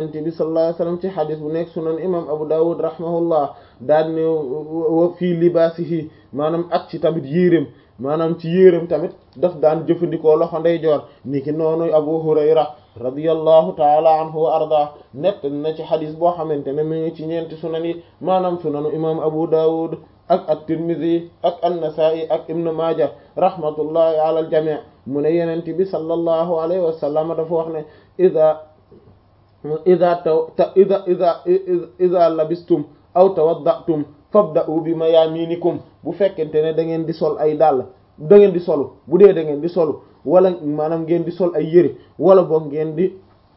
yonent bi sallallahu alayhi wasallam ci xadis bu nekk sunan imam abu dawud rahimahullah daal ne fii libaasihi maanaam ak ci tamit yéeréem maanaam ci yéeréem tamit daf daan jëfandikoo loxo ndeyjoor niki noonu abu hurayra radiyallahu taala anhu wa arda nett na ci xadis boo xamante ne mi ngi ci ñeenti sunan yi maanaam sunanu imam abu dawud ak at-tirmidhi ak an-nasa'i ak ibn maaja rahmatullahi ala al-jami' mu ne yonent bi sallallahu alayhi wa sallam dafa wax ne ida ida taw ida ida ida labistum aw tawaddatum fabda'u bi mayaminikum bu fekkente ne da ngeen di sol ay dàll da ngeen di solu bu dee da ngeen di solu wala maanaam ngeen di sol ay yëre wala boog ngeen di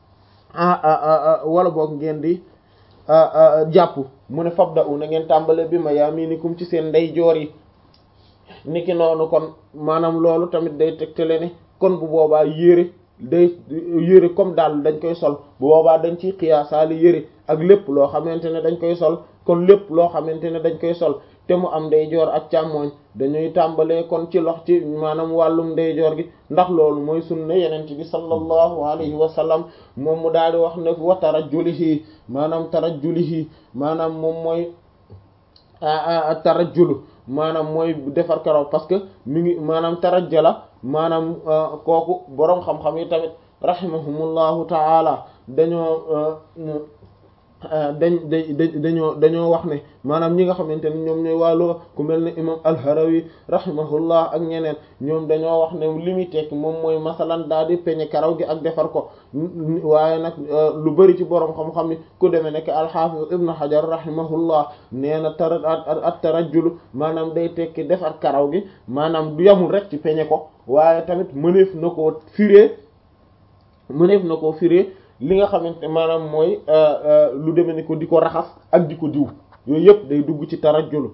wala boog ngeen di jàpp mu ne fabda'u na ngeen tàmbale bi mayaminikum ci seen ndeyjoor yi niki noonu kon maanaam loolu tamit day tegtale ne kon bu boobaa yére day yére comme daal dañ koy sol bu boobaa dañ ciy xiyaasaali yére ak lépp loo xamante ne dañ koy sol kon lépp loo xamante ne dañ koy sol te mu am ndeyjoor ak càmmooñ dañuy tàmbalee kon ci lox ci maanaam wàllum ndeyjoor gi ndax loolu mooy sunna yeneen bi sallallahu alayhi wa sallam moom mu daal di wax ne wa tarajjulihi maanaam tarajjulihi maanaam moom mooy tarajjulu maanaam mooy defar karaw parce que mi ngi maanaam tarajjala maanaam kooku boroom xam-xam yi tamit rahimahumullahu ta'ala dañoo dañ da dañoo dañoo wax ne maanaam ñi nga xamante ne ñoom ñooy wàllu ku mel ne imam al-Harawi rahimahullah ak ñeneen ñoom dañoo wax ne li muy tekki moom mooy masalan daal di peñe karaw gi ak defar ko waaye nag lu bari ci boroom xam-xam yi ku demee nekk al-Hafiz ibn Hajar rahimahullah nee na tara at tarajjul maanaam day tekki defar karaw gi maanaam du yamul rek ci peñe ko waaye tamit mëneef na koo firee mëneef na koo firee li nga xamante maanaam mooy lu demee ni ko di ko raxas ak di ko diw yooyu yëpp day dugg ci tarajjulu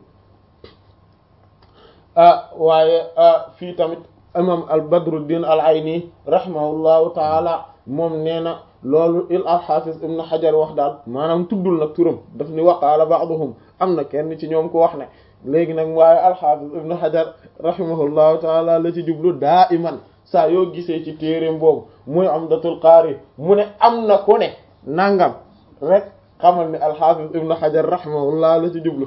waaye fii tamit imam al badruddin al ayni rahimahullahu taala moom nee na loolu il al hafiz ibn hajar wax daal maanaam tuddul nag turam daf ni waqaala ba'duhum am na kenn ci ñoom ko wax ne léegi nag waaye al hafiz ibn hajar rahimahullahu taala la ci jublu daa iman saa yoo gisee ci téereem boobu muy Umdatul Qaari mu ne am na ku ne nangam rek xamal ne al-Hafiz Ibn Hajar rahimahullah la ci jublu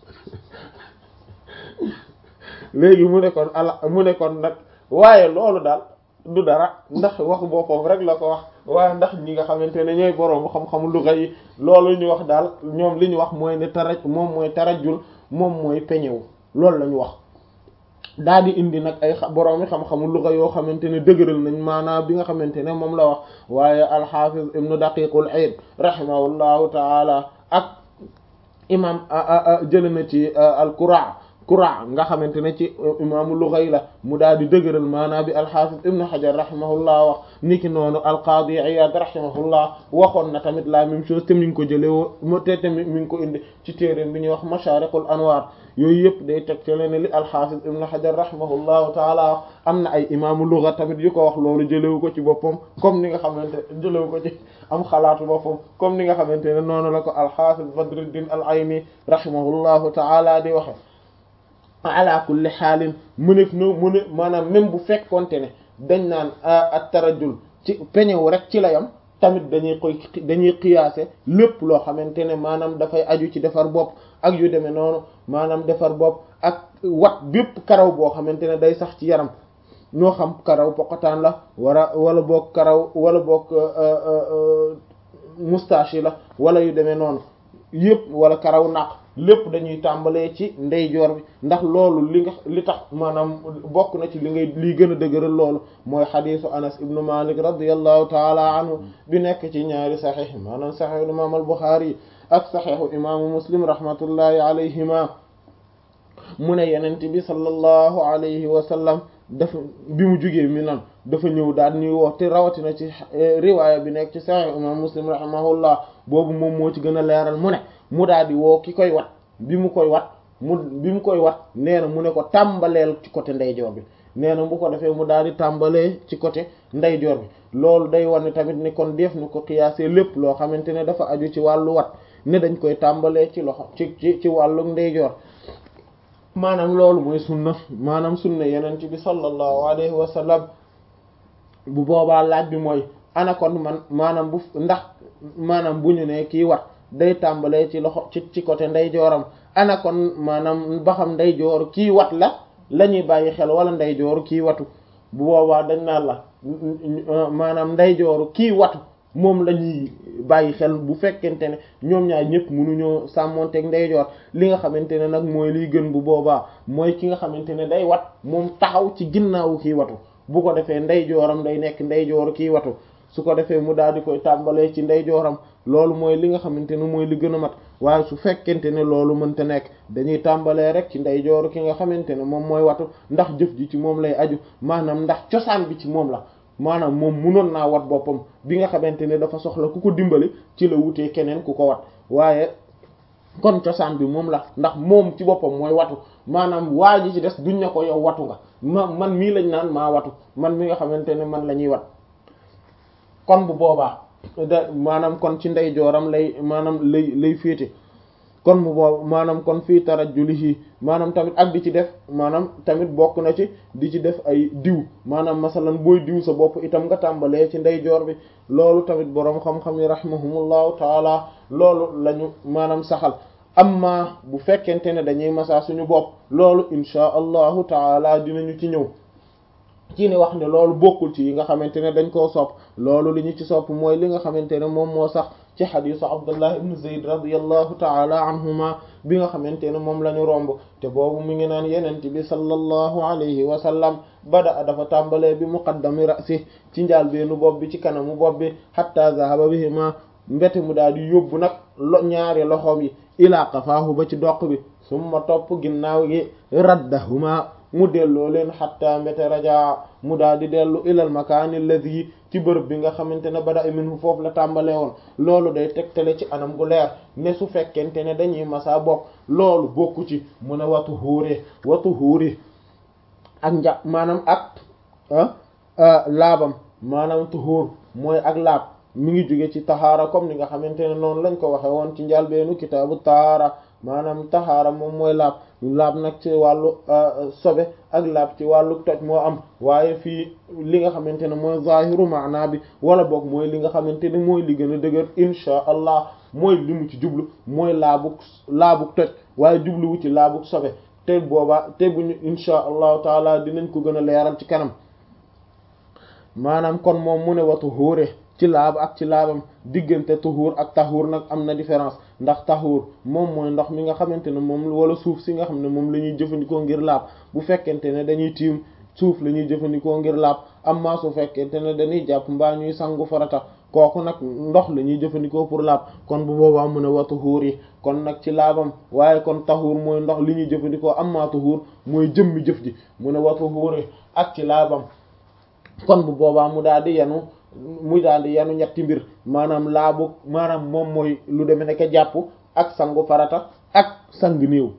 léegi mu ne kon ala mu ne kon nag waaye loolu daal du dara ndax waxu boppam rek la ko wax waaye ndax ñi nga xamante ne ñooy boroom xam-xamu luga yi loolu ñu wax daal ñoom li ñu wax mooy ne taraj moom mooy tarajul moom mooy peñewu loolu la ñu wax daal di indi nag ay boroomi xam-xamu luga yoo xamante ne dëgëral nañ maanaam bi nga xamante ne moom la wax waaye alxafiz ibnu daqiqul iid rahimahullahu taala ak imam jële na ci al-Qura Qura nga xamante ne ci imaamu luga yi la mu daal di dëgëral maanaam bi alxafiz ibnu Hajar rahimahullah wax niki noonu al-Qaadi Iyaad rahimahullah waxoon na tamit la même chose te mi ngi ko jëlee woo te tamit mi ngi ko indi ci téereem bi ñuy wax Mashaariqul Anwaar yooyu yëpp day teg ci leen li alxafiz ibn hajar rahimahullahu taala am na ay imaamu lugha tamit yu ko wax loolu jëlewu ko ci boppam comme ni nga xamante jëlewu ko ci am xalaatu boppam comme ni nga xamante ne noonu la ko alxafiz badruddin al ayni rahimahullahu taala di waxe ala kulli xaalin mu nekk no mu ne maanaam même bu fekkonte ne dañ naan at tarajul ci peñewu rek ci la yam tamit dañuy koy dañuy xiyaase lépp loo xamante ne maanaam dafay aju ci defar bopp ak yu demee noonu maanaam defar bopp ak wat bépp karaw boo xamante ne day sax ci yaram ñoo xam karaw poqataan la wala wala boog karaw wala boog moustache yi la wala yu demee noonu yëpp wala karaw naq lépp dañuy tàmbalee ci ndeyjoor bi ndax loolu li nga li tax maanaam bokk na ci li ngay liy gën a dëgëral loolu mooy xadiisu anas ibnu malik radiallahu taala anhu bi nekk ci ñaari saxiix maanaam saxiixu imaam al buxaari ak saxiixu imaamu muslim rahmatullahi alayhima mu ne yenent bi sallallahu alayhi wa sallam dafa bi mu jugee mi nan dafa ñëw daal ñuy wax te rawatina ci riwaaya bi nekk ci saxiix imam muslim rahimahullah boobu moom moo ci gën a leeral mu ne mu daal di woo ki koy wat bi mu koy wat mu bi mu koy wat nee na mu ne ko tàmbaleel ci côté ndeyjoor bi nee na bu ko defee mu daal di tàmbalee ci côté ndeyjoor bi loolu day wane tamit ni kon def na ko xiyaasee lépp loo xamante ne dafa aju ci wàllu wat ne dañ koy tàmbalee ci loxo ci ci ci wàllu ndeyjoor maanaam loolu mooy sunna maanaam sunna yeneen bi sallallahu alayhi wa sallam bu boobaa laaj bi mooy ana kon man maanaam bu ndax maanaam bu ñu ne kii wat day tàmbalee ci loxo ci ci côté ndeyjooram ana kon maanaam ba xam ndeyjoor kii wat la la ñuy bàyyi xel wala ndeyjooru kii watu bu boobaa dañ naan la maanaam ndeyjooru kii watu moom la ñuy bàyyi xel bu fekkente ne ñoom ñaar ñëpp mënuñoo sàmmonteeg ndeyjoor li nga xamante ne nag mooy liy gën bu boobaa mooy ki nga xamante ne day wat moom taxaw ci ginnaawu kii watu bu ko defee ndeyjooram day nekk ndeyjooru kii watu su ko defee mu daal di koy tàmbalee ci ndeyjooram loolu mooy li nga xamante ne mooy li gën a mat waaye su fekkente ne loolu mënta nekk dañuy tàmbalee rek ci ndeyjooru ki nga xamante ne moom mooy watu ndax jëf ji ci moom lay aju maanaam ndax cosaan bi ci moom la maanaam moom munoon naa wat boppam bi nga xamante ne dafa soxla ku ko dimbali ci la wutee keneen ku ko wat waaye kon cosaan bi moom la ndax moom ci boppam mooy watu maanaam waa ji ci des duñ ne ko yow watu nga ma man mii lañ naan maa watu man mi nga xamante ne man la ñuy wat kon bu boobaa da maanaam kon ci ndeyjooram lay maanaam lay lay féete kon mu boobu maanaam kon fii tarajjulihi maanaam tamit ak di ci def maanaam tamit bokk na ci di ci def ay diw maanaam masalan booy diw sa bopp itam nga tàmbalee ci ndeyjoor bi loolu tamit boroom xam-xam yi rahimahumullahu taala loolu lañu maanaam saxal amma bu fekkente ne dañuy masaa suñu bopp loolu inchaa allahu taala dinañu ci ñëw ci ni wax ne loolu bokkul ci yi nga xamante ne dañ koo sopp loolu li ñu ci sopp mooy li nga xamante ne moom moo sax ci xadisu abdullah ibn zayd radiallahu taala anhuma bi nga xamante ne moom la ñu romb te boobu mi ngi naan yenent bi sallallahu alayhi wa sallam bada dafa tàmbalee bi muqaddami ra'si ci njaal beenu bopp bi ci kanamu bopp bi hatta zahaba bihima mbete mu daal di yóbbu nag lo ñaari loxoom yi ilaa qafaahu ba ci doq bi summa topp ginnaaw gi raddahuma mu delloo leen xatta mbete rajaa mu daal di dellu ilal makaani alladhi ci bërëb bi nga xamante ne bada minhu foofu la tàmbalee woon loolu day tegtale ci anam gu leer ne su fekkente ne dañuy masa bokk loolu bokku ci mu ne watu xuure watu xuuri ak nja maanaam ak laabam maanaam tuhuur mooy ak laab mi ngi jóge ci taxaara comme ni nga xamante ne noonu lañ ko waxe woon ci njalbeenu kitaabu tahaara maanaam taxaara moom mooy laab laab nag ci wàllu sobe ak laab ci wàllu toj moo am waaye fii li nga xamante ne mooy zahiru maana bi wala boog mooy li nga xamante ne mooy li gën a dëgër inchaa allah mooy li mu ci jublu mooy laabuk laabuk toj waaye jubluwu ci laabuk sobe te boobaa te buñu inchaa allahu taala dinañ ko gën a leeral ci kanam maanaam kon moom mu ne watu xóore ci laab ak ci laabam diggante tuhuur ak tahuur nag am na différence ndax tahuur moom mooy ndox mi nga xamante ne moom wala suuf si nga xam ne moom la ñuy jëfandikoo ngir laab bu fekkente ne dañuy tiim suuf la ñuy jëfandikoo ngir laab amma su fekkente ne dañuy jàpp mbaa ñuy sangu farata kooku nag ndox la ñuy jëfandikoo pour laab kon bu boobaa mu ne wa tuhuur yi kon nag ci laabam waaye kon tahuur mooy ndox li ñuy jëfandikoo amma tuhuur mooy jëmmi jëf ji mu ne wa tuhuur yi ak ci laabam kon bu boobaa mu daal di yenu mu daal di yanu ñetti mbir maanaam laabu maanaam moom mooy lu deme nekk jàpp ak sangu farata ak sang néew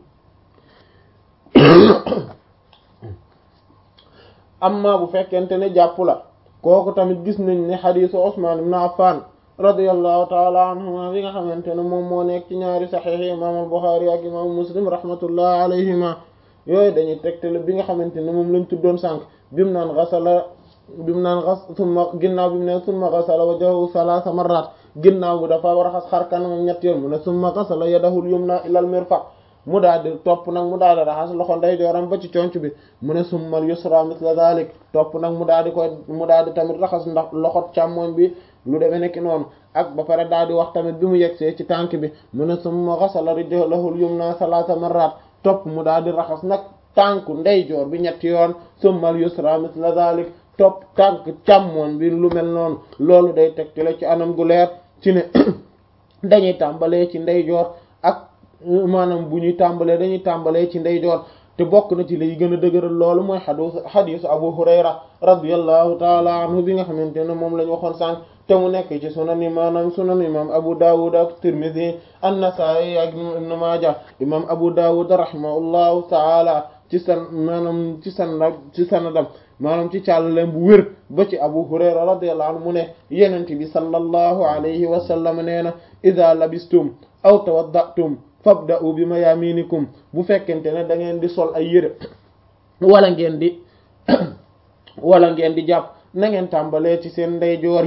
amma bu fekkente ne jàpp la kooku tamit gis nañ ne xadiisu Usmaan ibn Affan radiyallahu taala anhuma bi nga xamante ne moom moo nekk ci ñaari saxiix imaam al-Buxaari ak imaam Muslim rahmatullah alayhima yooyu dañuy tegtale bi nga xamante ne moom lañ tuddoon sànq bimu naan xasala bimu naan xas summa ginnaaw bi mu ne summa xasala wajhahu salaasa marrat ginnaaw bi dafa war a xas xar kanamam ñett yoon mu ne summa xasala yadahul yumna ilal mirfaq mu daal di topp nag mu daal di raxas loxo ndeyjooram ba ci conc bi mu ne summal yusra misla zalik topp nag mu daal di koy mu daal di tamit raxas ndax loxo càmmoñ bi lu demee nekk noonu ak ba pare daal di wax tamit bi mu yegsee ci tànk bi mu ne summa xasala rijlahul yumna salaasa marrat topp mu daal di raxas nag tànku ndeyjoor bi ñetti yoon summal yusra misla zalik topp tànk càmmoñ bi lu mel noonu loolu day tegtale ci anam gu leer ci ne dañuy tàmbalee ci ndeyjoor ak maanaam bu ñuy tàmbalee dañuy tàmbalee ci ndeyjoor te bokk na ci lay gën a dëgëral loolu mooy xadiis xadiisu Abu Hurayra radiyallahu taala anhu bi nga xamante ne moom la ñu waxoon sànq te mu nekk ci sunan yi maanaam sunan imam Abu Dawud ak Tirmidhi an-Nasa'i ak Ibn Maaja imam Abu Dawud rahimahullahu taala ci san maanaam ci sanad ci sanadam maanaam ci càllaleem bu wér ba ci Abu Hurayra radiyallahu anhu mu ne yenente bi sallallahu alayhi wa sallam nee na idha labistum aw tawaddatum fabda'u bi mayaminikum bu fekkente ne da ngeen di sol ay yére wala ngeen di wala ngeen di jàpp na ngeen tàmbalee ci seen ndeyjoor yi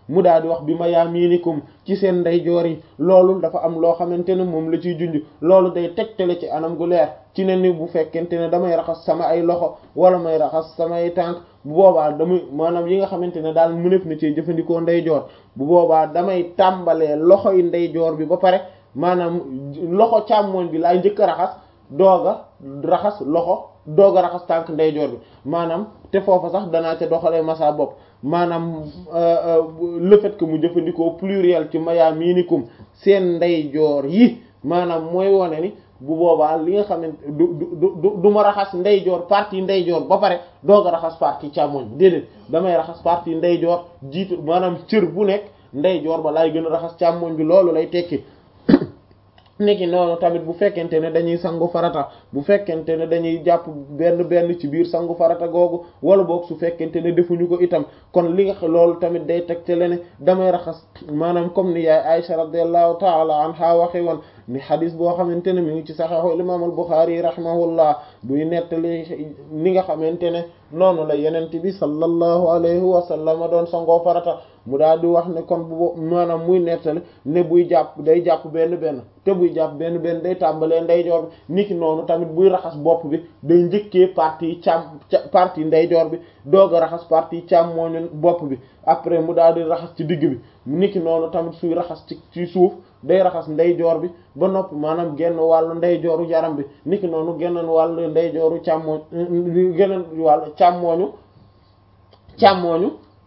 mu daal di wax bi mayaaminikum ci seen ndeyjoor yi loolu dafa am loo xamante ne moom la ciy junj loolu day tegtale ci anam gu leer ci ne ni bu fekkente ne damay raxas sama ay loxo wala may raxas samay tànk bu boobaa damay maanaam yi nga xamante ne daal mënef na ci jëfandikoo ndeyjoor bu boobaa damay tàmbalee loxo yi ndeyjoor bi ba pare maanaam loxo càmmooñ bi laay njëkk a raxas doog a raxas loxo doog a raxas tànk ndeyjoor bi maanaam te foofa sax danaa ca doxalee masa bopp maanaam le fait que mu jëfandikoo pluriel ci mayaaminikum seen ndeyjoor yi maanaam mooy wone ni bu boobaa li nga xamante du du du du ma raxas ndeyjoor partie ndeyjoor ba pare doog a raxas partie càmmoñ bi déedéet damay raxas partie ndeyjoor jiitu maanaam cër bu nekk ndeyjoor ba laay gën a raxas càmmoñ bi loolu lay tekki niki noonu tamit bu fekkente ne dañuy sangu farata bu fekkente ne dañuy jàpp benn benn ci biir sangu farata googu wala boog su fekkente ne defuñu ko itam kon li nga loolu tamit day teg te ne damay raxas maanaam comme ni yaay Aisha radiyallahu ta'ala anha waxe woon ni xadis boo xamante ne mi ngi ci saxiixu imam al-Bukhari rahimahullah buy nettali ni nga xamante ne noonu la yenente bi sallallahu alayhi wa sallam doon sangoo farata mu daal di wax ne kon bu maanaam muy nettali ne buy jàpp day jàpp benn benn te buy jàpp benn benn day tàmbalee ndeyjoor bi niki noonu tamit buy raxas bopp bi day njëkkee partie càmm partie ndeyjoor bi doog a raxas partie càmmooñu bopp bi après mu daal di raxas ci digg bi niki noonu tamit suy raxas ci ci suuf day raxas ndeyjoor bi ba noppi maanaam genn wàllu ndeyjooru yaram bi niki noonu geneen wàllu ndeyjooru càmmooñ geneen wàllu càmmooñu càmmooñu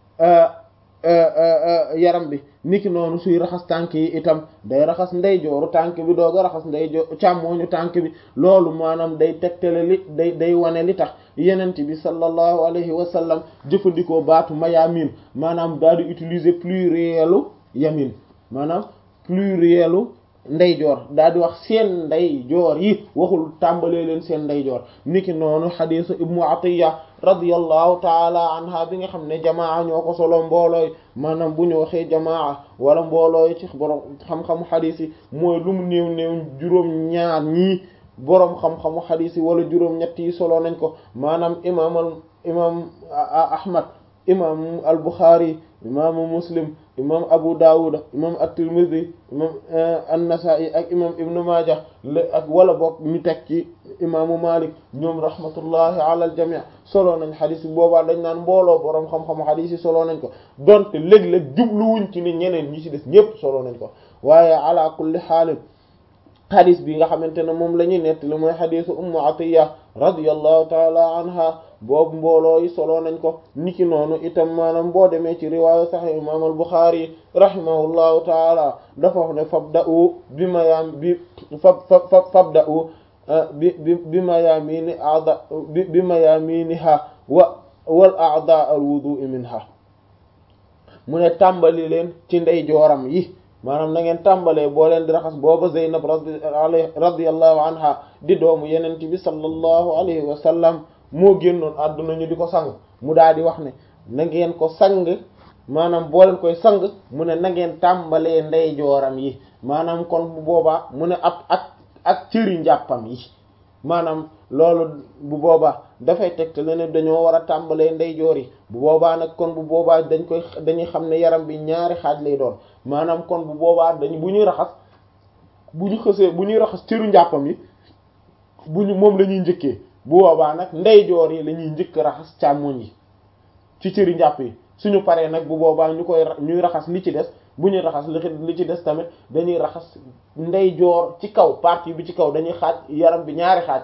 yaram bi niki noonu suy raxas tànk yi itam day raxas ndeyjooru tànk bi doog a raxas ndeyjoor càmmooñu tànk bi loolu maanaam day tegtale li day day wane li tax yenent bi sallallahu alayhi wa sallam jëfandikoo baatu mayamin maanaam daal di utiliser plurielu yamin maanaam plurielu ndeyjoor daal di wax seen ndeyjoor yi waxul tàmbalee leen seen ndeyjoor niki noonu xadiisu ibnu atiya radiyallahu taala anha bi nga xam ne jamaa ñoo ko solo mboolooy maanaam bu ñu waxee jamaa wala mboolooy ci borom xam-xamu xadiis yi mooy lu mu néew néew juróom ñaar ñii boroom xam-xamu xadiis yi wala juróom ñett yi solo nañ ko maanaam imaam al imaam ahmad imaam al buxaari imaamu muslim imam abu dawud imam at-tirmidhi imam an-nasa'i ak imam ibnu majah ak wala bokk ñu teg ci imaamu malik ñoom rahmatullahi ala al-jami' solo nañ xadis bi boobaa dañ naan mbooloo boroom xam-xamu xadis yi solo nañ ko donte léeg-léeg jubluwuñ ci ni ñeneen ñi ci des ñépp solo nañ ko waaye ala kulli xaalin xadis bi nga xamante ne moom la ñuy nettali mooy xadisu ummu atiya radiyallahu taala anha boobu mbooloo yi solo nañ ko niki noonu itam maanaam boo demee ci riwaaya sahih imam al buxaari rahimahullahu taala dafa wax ne fabda'u bi mayaam bi fab fab fabda'u bi bi bi mayaamini a'da bi bi mayaaminiha wa wal a'da al wudu'i minha mu ne tàmbali leen ci ndeyjooram yi maanaam na ngeen tàmbalee boo leen di raxas booba Zeynab radiyallahu anha di doomu yenent bi sallallahu alayhi wa sallam moo génnoon àdduna ñu di ko sang mu daal di wax ne na ngeen ko sang maanaam boo leen koy sang mu ne na ngeen tàmbalee ndeyjooram yi maanaam kon bu boobaa mu ne ab ak ak cëri njàppam yi maanaam loolu bu boobaa dafay tegte ne dañoo war a tàmbalee ndeyjoor yi bu boobaa nag kon bu boobaa dañ koy dañuy xam ne yaram bi ñaari xaaj lay doon maanaam kon bu boobaa dañ bu ñuy raxas bu ñu xësee bu ñuy raxas cëru njàppam yi bu ñu moom la ñuy njëkkee bu boobaa nag ndeyjoor yi la ñuy njëkk raxas càmmoñ yi ci cëri njàpp yi suñu paree nag bu boobaa ñu koy ñuy raxas li ci des bu ñuy raxas li ci des tamit dañuy raxas ndeyjoor ci kaw partie bi ci kaw dañuy xaaj yaram bi ñaari xaaj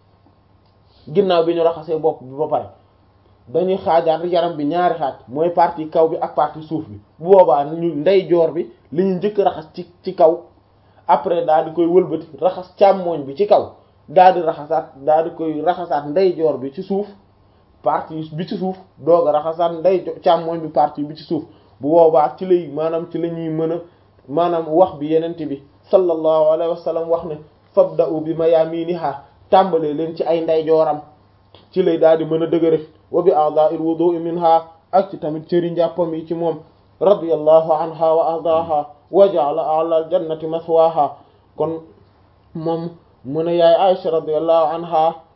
ginnaaw bi ñu raxasee bopp bi ba pare dañuy xaajaat yaram bi ñaari xaaj mooy partie kaw bi ak partie suuf bi bu boobaa ñu ndeyjoor bi li ñu njëkk raxas ci ci kaw après daal di koy wëlbati raxas càmmooñ bi ci kaw daal di raxasaat daal di koy raxasaat ndeyjoor bi ci suuf partie bi ci suuf doog a raxasaat ndey càmmooñ bi partie bi ci suuf bu boobaa ci lay maanaam ci la ñuy mën a maanaam wax bi yenente bi sallallahu alayhi wa sallam wax ne fabda'u bi mayaminiha tàmbalee leen ci ay ndeyjooram ci lay daal di mën a dëgëre wa bi a'dha'il wudu'i minha ak ci tamit cëri njàppam yi ci moom radiyallahu anha wa ardaaha wa ja'ala a'la al-jannati maswaha kon moom mu ne yaay Aisha radiyallahu anha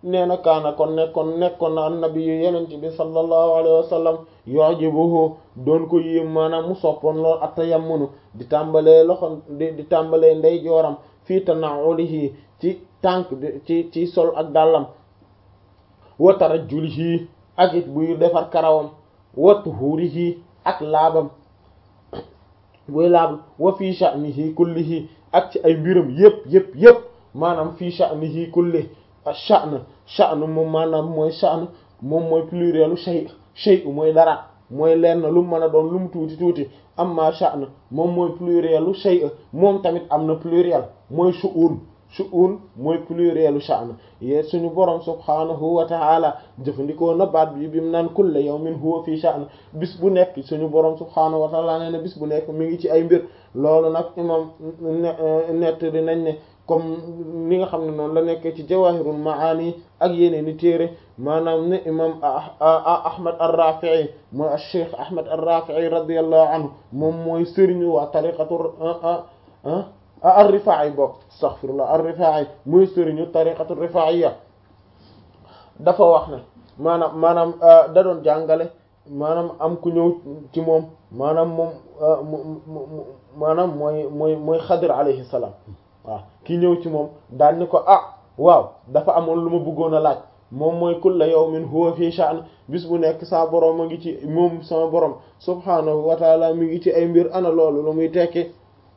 nee na kaana kon nekkoon nekkoon na annabi yu yenent bi sallallahu alayhi wa sallam yu'jibuhu doon ko yéem maanaam mu soppoon lool at-tayammunu di tàmbalee loxo di di tàmbalee ndey jooram fii tana'ulihi ci tànk ci ci sol ak dàllam wa tarajjulihi ak it buy defar karawam wa tuhurihi ak laabam buy laab wa fii sha'nihi kullihi ak ci ay mbiram yépp yépp yépp maanaam fii sha'nihi kulli sha'n sha'n moom maanaam mooy sha'n moom mooy plurielu shay shay mooy dara mooy lenn lu mu mën a doon lu mu tuuti tuuti amma sha'n moom mooy plurielu shay moom tamit am na pluriel mooy shu'un shu'un mooy plurielu sha'n yee suñu borom subhanahu wa ta'ala jëfandikoo na baat bi bi mu naan kulla yawmin huwa fii sha'n bis bu nekk suñu borom subhanahu wa ta'ala nee na bis bu nekk mi ngi ci ay mbir loolu nag imam nett di nañ ne comme ni nga xam ne noonu la nekkee ci jawahirul maani ak yeneen i téere maanaam ne imam ahmad ar-rafi'i mooy ash-shaykh ahmad ar-rafi'i radiyallahu anhu moom mooy sëriñu waa tariqatu ar-rifa'i bokk astaghfirullah ar-rifa'i mooy sëriñu tariqatu rifa'iyya dafa wax ne maanaam maanaam da doon jàngale maanaam am ku ñëw ci moom maanaam moom maanaam mooy mooy mooy xadir alayhi salaam waaw ki ñëw ci moom daal ni ko ah waaw dafa amoon lu ma bëggoon a laaj moom mooy kulla yawmin huwa fi sha'n bis bu nekk sa borom a ngi ci moom sama borom subhaanahu wa taala mi ngi ci ay mbir ana loolu lu muy tekki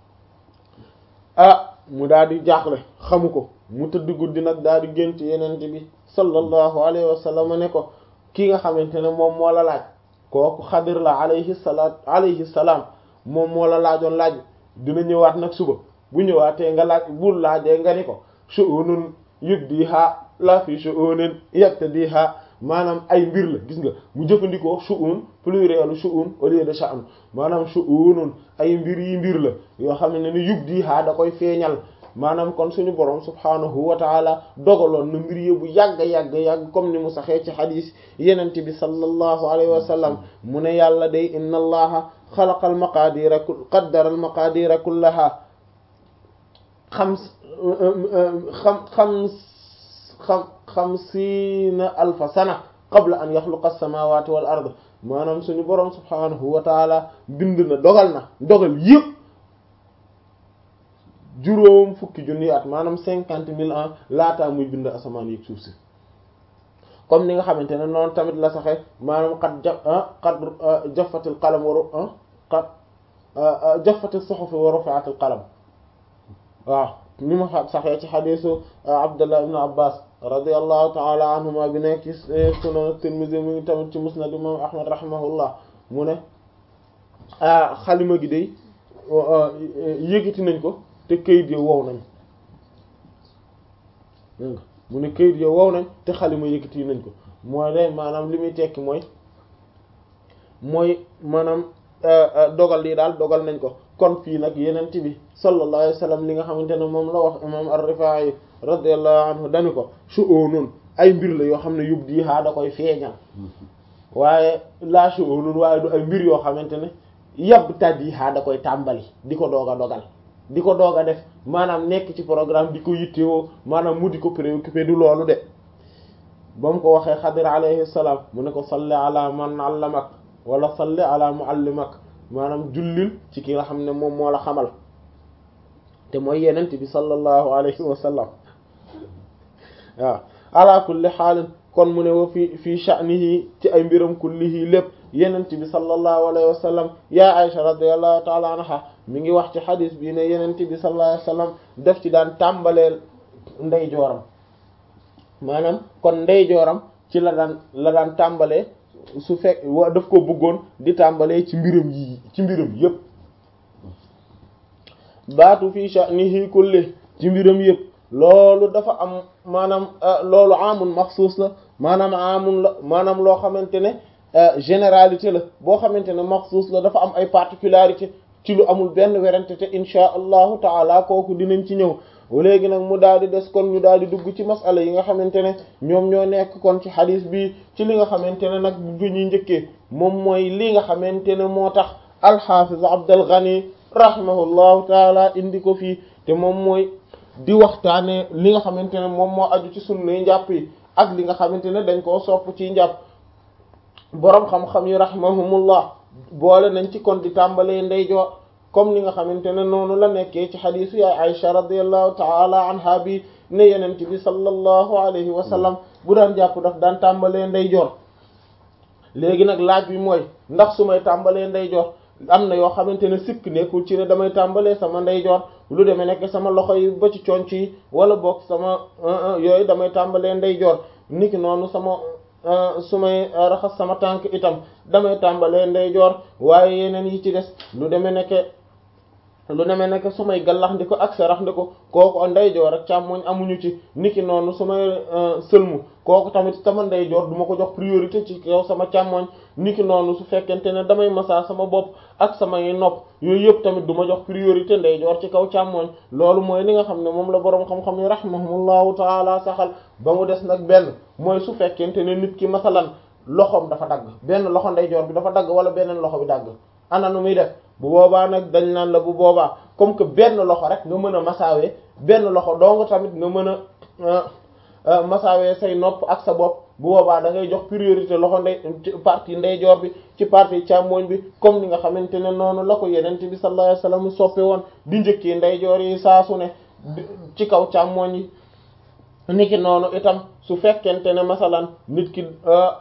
ah mu daal di jaaxle xamu ko mu tëdd guddi nag daal di gént yenente bi sallallahu alayhi wa sallam ne ko ki nga xamante ne moom moo la laaj kooku xadir la alayhi salaat alayhi salaam moom moo la laajoon laaj dina ñëwaat nag suba bu ñëwaatee nga laaj bul laajee nga ni ko shu'unun yubdiha la fi shu'unin yaqtadiha maanaam ay mbir la gis nga mu jëfandikoo shu'un plurielu shu'un au lieu de sha'n maanaam shu'unun ay mbir yi mbir la yoo xam ne ni yubdiha da koy feeñal maanaam kon suñu borom subhanahu wa taala dogaloon na mbir yi bu yàgg yàgg yàgg comme ni mu saxee ci xadis yenent bi sallallahu alayhi wa sallam mu ne yàlla day inna allaha xalaqa al maqadira qaddara al maqadira kullaha xam xam xam xam xamsiina alfa sana qabla an yaxluqa as-samawati wal ard maanaam suñu boroom subhanahu wa taala bind na dogal na dogal yëpp juróom fukki junni at maanaam cinquante mille ans laataa muy bind asamaan yëg suuf si comme ni nga xamante ne noonu tamit la saxe maanaam qad ja qad jaffatil qalam wa qad jaffatis suhuf wa rufi'atil qalam waaw ni ma saxee ci xadisu Abdullah ibn Abbas radiyallahu ta'ala anhuma bi nekk ci sunan Tirmidhi mu ngi tamit ci musnad imam Ahmad rahimahullah mu ne xalima gi day yëgiti nañ ko te kayit yo wow nañ mu ne kayit yo wow nañ te xalima yëkkati nañ ko mooy day maanaam li muy tekki mooy mooy maanaam dogal lii daal dogal nañ ko kon fii nag yenent bi sallallahu alayhi wa sallam li nga xamante ne moom la wax imam ar-Rifaa'i radiyallahu anhu dani ko shu'unun ay mbir la yoo xam ne yub dii haa da koy feeñal waaye laa shu'unun waaye du ay mbir yoo xamante ne yab taddi haa da koy tàmbali di ko doog a dogal di ko doog a def maanaam nekk ci programme di ko yittewoo maanaam mu di ko préoccupé du loolu de ba mu ko waxee Xadir alayhi salaam mu ne ko salli ala man allamak wala salli ala muallimak maanaam jullil ci ki nga xam ne moom moo la xamal te mooy yenent bi sallallahu alayhi wa sallam waaw ala kulli xaalin kon mu ne wa fi fii sha'nihi ci ay mbiram kullihi lépp yenent bi sallallahu alayhi wa sallam yaa Aisha radiyallahu ta'ala anha mi ngi wax ci xadis bi ne yenent bi sallallahu alayhi wa sallam def ci daan tàmbaleel ndey jooram maanaam kon ndey jooram ci la daan la daan tàmbalee su fekk wa daf ko bëggoon di tàmbalee ci mbiram yi ci mbiram yépp baatu fi sha'nihi kulli ci mbiram yépp loolu dafa am maanaam loolu amun maxsuus la maanaam amun la maanaam loo xamante ne généralité la boo xamante ne maxsuus la dafa am ay particularité ci lu amul benn werante te insha allahu taala kooku dinañ ci ñëw léegi nag mu daal di des kon ñu daal di dugg ci masala yi nga xamante ne ñoom ñoo nekk kon ci xadis bi ci li nga xamante ne nag bu ñuy njëkkee moom mooy li nga xamante ne moo tax alxaafiz Abdul Ghani rahimahullahu taala indi ko fii te moom mooy di waxtaane li nga xamante ne moom moo aju ci sunnay njàpp yi ak li nga xamante ne dañ koo sopp ci njàpp boroom xam-xam yi rahimahumullah boole nañ ci kon di tàmbalee ndeyjoor comme ni nga xamante ne noonu la nekkee ci xadiisu yaay Aisha radiyallahu ta'ala anha bi ne yenent bi sallallahu alayhi wa sallam bu daan jàpp daf daan tàmbalee ndeyjoor léegi nag laaj bi mooy ndax su may tàmbalee ndeyjoor am na yoo xamante ne sikk nekkul ci ne damay tàmbalee sama ndeyjoor lu demee nekk sama loxo yi ba ci conc yi wala boog sama yooyu damay tàmbalee ndeyjoor niki noonu sama su may raxas sama tànk itam damay tàmbalee ndeyjoor waaye yeneen yi ci des lu demee nekk lu demee nekk su may gallax ndi ko ak sarax ndi ko kooku ndeyjoor ak càmmoñ amuñu ci niki noonu su may sëlmu kooku tamit sama ndeyjoor du ma ko jox priorité ci kaw sama càmmoñ niki noonu su fekkente ne damay massa sama bopp ak samay nopp yooyu yëpp tamit du ma jox priorité ndeyjoor ci kaw càmmoñ loolu mooy li nga xam ne moom la boroom xam-xam yi rahimahumullahu taala saxal ba mu des nag benn mooy su fekkente ne nit ki masalan loxoom dafa dagg benn loxo ndeyjoor bi dafa dagg wala beneen loxo bi dagg ana nu muy def bu boobaa nag dañ naan la bu boobaa comme que benn loxo rek nga mën a masaawee benn loxo dong tamit nga mën a masaawee say nopp ak sa bopp bu boobaa da ngay jox priorité loxo ndey partie ndeyjoor bi ci partie càmmooñ bi comme ni nga xamante ne noonu la ko yenente bi sallallahu alayhi wasallam soppe woon di njëkkee ndeyjoor yi saa su ne ci kaw càmmooñ yi niki noonu itam su fekkente ne masalan nit ki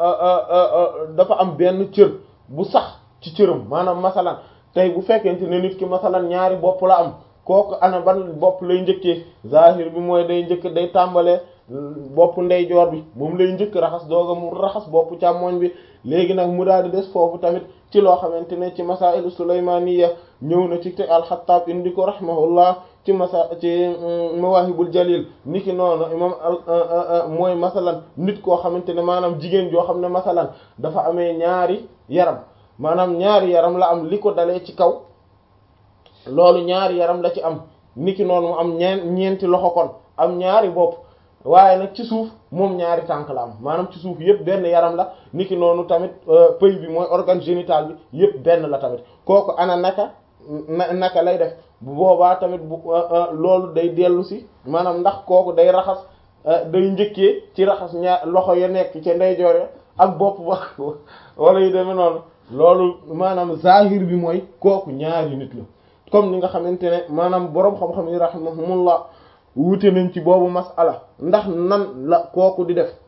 dafa am benn cër bu sax ci cëram maanaam masalan tey bu fekkente ne nit ki masalan ñaari bopp la am kooku ana ban bopp lay njëkkee zahir bi mooy day njëkk day tàmbalee bopp ndeyjoor bi moom lay njëkk raxas dooga mu raxas bopp càmmoñ bi léegi nag mu daal di des foofu tamit ci loo xamante ne ci masailu sulaymaniya ñëw na ci te alxattaab indi ko rahimahullah ci masa ci mawahibul jalil niki noonu imam mooy masalan nit koo xamante ne maanaam jigéen joo xam ne masalan dafa amee ñaari yaram maanaam ñaari yaram la am li ko dalee ci kaw loolu ñaari yaram la ci am niki noonu mu am ñeen ñeenti loxo kon am ñaari bopp waaye nag ci suuf moom ñaari tànk la am maanaam ci suuf yëpp benn yaram la niki noonu tamit pëy bi mooy organe génital bi yëpp benn la tamit kooku ana naka naka lay def bu boobaa tamit bu loolu day dellu si maanaam ndax kooku day raxas day njëkkee ci raxas ñaar loxo ya nekk ca ndeyjoor ya ak bopp ba wala yu demee noonu loolu maanaam zahir bi mooy kooku ñaari nit la comme ni nga xamante ne maanaam boroom xam-xam yi rahimahumullah wuute nañ ci boobu masala ndax nan la kooku di def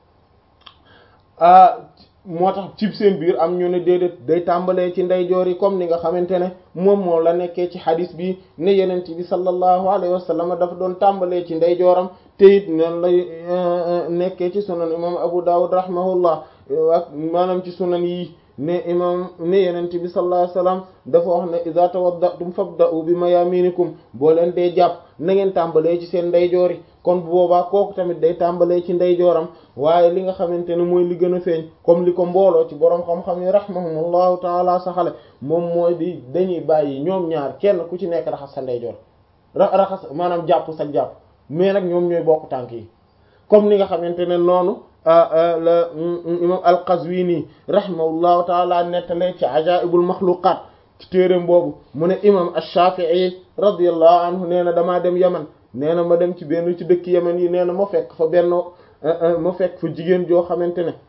moo tax cib seen biir am ñu ne déedéet day tàmbalee ci ndeyjoor yi comme ni nga xamante ne moom moo la nekkee ci xadis bi ne yenent bi sallallahu alayhi wa sallam dafa doon tàmbalee ci ndeyjooram te it noonu lay nekkee ci sunan imam Abu Dawud rahimahullah ak maanaam ci sunan yi ne imam ne yenent bi sallallahu alayhi wa sallam dafa wax ne iza tawaddatum fabda'u bi mayaminikum boo leen dee jàpp na ngeen tàmbalee ci seen ndeyjoor yi kon bu boobaa kooku tamit day tàmbalee ci ndeyjooram waaye li nga xamante ne mooy li gën a feeñ comme li ko mbooloo ci boroom xam-xam yi rahimahumullahu taala saxale moom mooy di dañuy bàyyi ñoom ñaar kenn ku ci nekk raxas sa ndeyjoor raxas maanaam jàpp sa jàpp mais nag ñoom ñooy bokk tànk yi comme ni nga xamante ne noonu la imam al-Qazwini rahimahullahu taala nettalee ci ajaibul maxluqaat ci téereem boobu mu ne imam ash-Shafi'i radiyallahu anhu nee na damaa dem Yaman nee na ma dem ci benn ci dëkk Yaman yi nee na ma fekk fa benn ma fekk fa jigéen joo xamante ne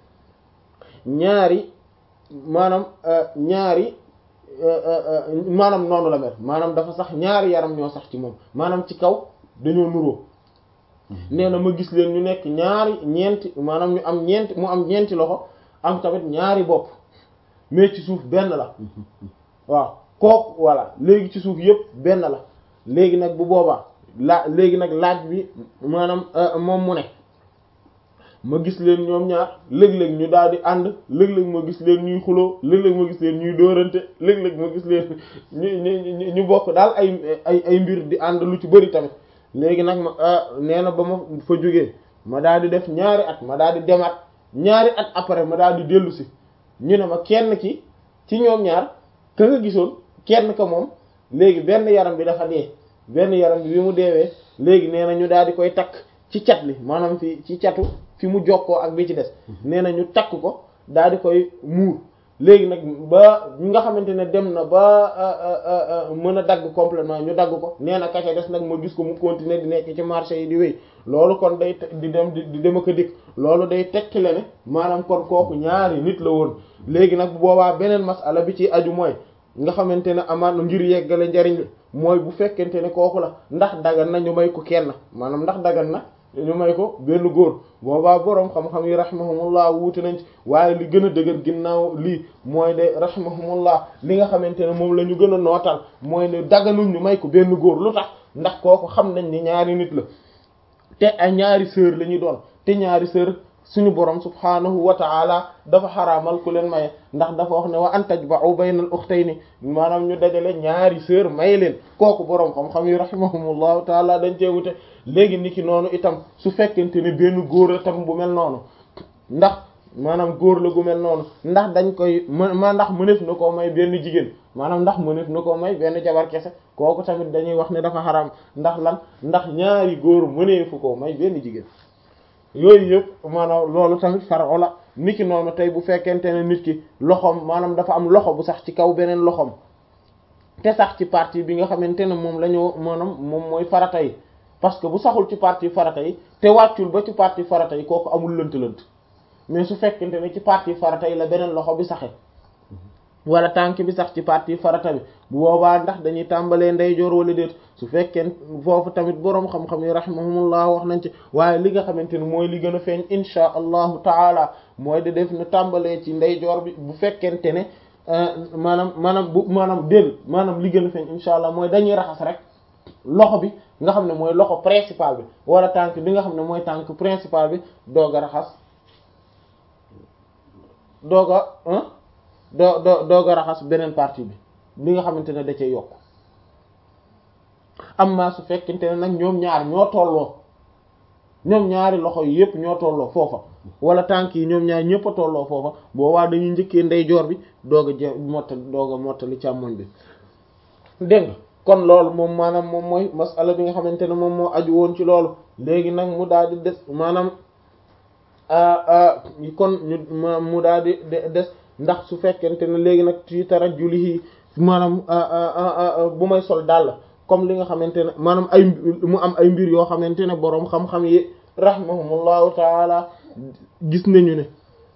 ñaari maanaam ñaari maanaam noonu la mel maanaam dafa sax ñaari yaram ñoo sax ci moom maanaam ci kaw dañoo nuroo nee na ma gis leen ñu nekk ñaari ñeenti maanaam ñu am ñeenti mu am ñeenti loxo am tamit ñaari bopp mais ci suuf benn la waaw kooku voilà léegi ci suuf yépp benn la léegi nag bu boobaa laa léegi nag laaj bi maanaam moom mu ne ma gis leen ñoom ñaar léeg-léeg ñu daal di ànd léeg-léeg ma gis leen ñuy xuloo léeg-léeg ma gis leen ñuy dóorante léeg-léeg ma gis leen ñu ñu bokk daal ay ay ay mbir di ànd lu ci bari tamit léegi nag ma nee na ba ma fa jógee ma daal di def ñaari at ma daal di demaat ñaari at après ma daal di dellu si ñu ne ma kenn ki ci ñoom ñaar ka nga gisoon kenn ka moom léegi benn yaram bi dafa dee benn yaram bi bi mu deewee léegi nee na ñu daal di koy takk ci cat li maanaam fi ci catu fi mu jokkoo ak bi ci des nee na ñu takk ko daal di koy muur léegi nag ba ñi nga xamante ne dem na ba mën a dagg complètement ñu dagg ko nee na kaca des nag ma gis ko mu continuer di nekk ci marché yi di wéy loolu kon day di dem di dem ak a dikk loolu day tegtale ne maanaam kon kooku ñaari nit la woon léegi nag bu boobaa beneen masala bi ci aju mooy nga xamante ne amaan na ngir yeggale njariñ la mooy bu fekkente ne kooku la ndax dagan na ñu may ko kenn maanaam ndax dagan na ñu may ko benn góor boobaa boroom xam-xam yi rahimahumullah wuute nañ ci waaye li gën a dëgër ginnaaw lii mooy de rahimahumullah li nga xamante ne moom la ñu gën a nootal mooy ne daganuñ ñu may ko benn góor lu tax ndax kooku xam nañ ni ñaari nit la te ay ñaari sœur la ñuy doon te ñaari sœur suñu borom subhaanahu wa ta'ala dafa xaraamal ku leen maye ndax dafa wax ne wa an tajba'u baynal ukhtayni maanaam ñu dajale ñaari sœur may leen kooku borom xam-xam yi rahimahumullahu ta'ala dañ cee wute léegi niki noonu itam su fekkente ne benn góor itam bu mel noonu ndax maanaam góor la gu mel noonu ndax dañ koy ma ndax mëneef na koo may benn jigéen maanaam ndax mëneef na koo may benn jabar kese kooku tamit dañuy wax ne dafa xaraam ndax lan ndax ñaari góor mëneefu koo may benn jigéen yooyu yëpp maanaam loolu tamit faro la niki noonu tey bu fekkente ne nit ki loxoom maanaam dafa am loxo bu sax ci kaw beneen loxoom te sax ci partie bi nga xamante ne moom la ñu maanaam moom mooy farata yi parce que bu saxul ci partie farata yi te wàccul ba ci partie farata yi kooku amul lënt-lënt mais su fekkente ne ci partie farata yi la beneen loxo bi saxe wala tànk bi sax ci partie farata bi bu boobaa ndax dañuy tàmbalee ndeyjoor wala déet su fekkee foofu tamit boroom xam-xam yi rahimahumullah wax nañ ci waaye li nga xamante ne mooy li gën a feeñ insha allahu taala mooy di def na tàmbalee ci ndeyjoor bi bu fekkente ne maanaam maanaam bu maanaam déedéet maanaam li gën a feeñ insha allah mooy dañuy raxas rek loxo bi nga xam ne mooy loxo principal bi wala tànk bi nga xam ne mooy tànk principal bi doog a raxas doog a doo doo doog a raxas beneen partie bi bi nga xamante ne da cee yokk amma su fekkente ne nag ñoom ñaar ñoo tolloo ñoom ñaari loxo yi yépp ñoo tolloo foofa wala tànk yi ñoom ñaar ñëpp a tolloo foofa boobaa dañuy njëkkee ndeyjoor bi doog a je mottali doog a mottali càmmoñ bi dégg nga kon loolu moom maanaam moom mooy masala bi nga xamante ne moom moo aju woon ci loolu léegi nag mu daal di des maanaam kon ñu mu daal di des ndax su fekkente ne léegi nag ci tarajjulihi maanaam bu may sol dàll comme li nga xamante ne maanaam ay mu am ay mbir yoo xamante ne boroom xam-xam yi rahimahumullahu taala gis nañu ne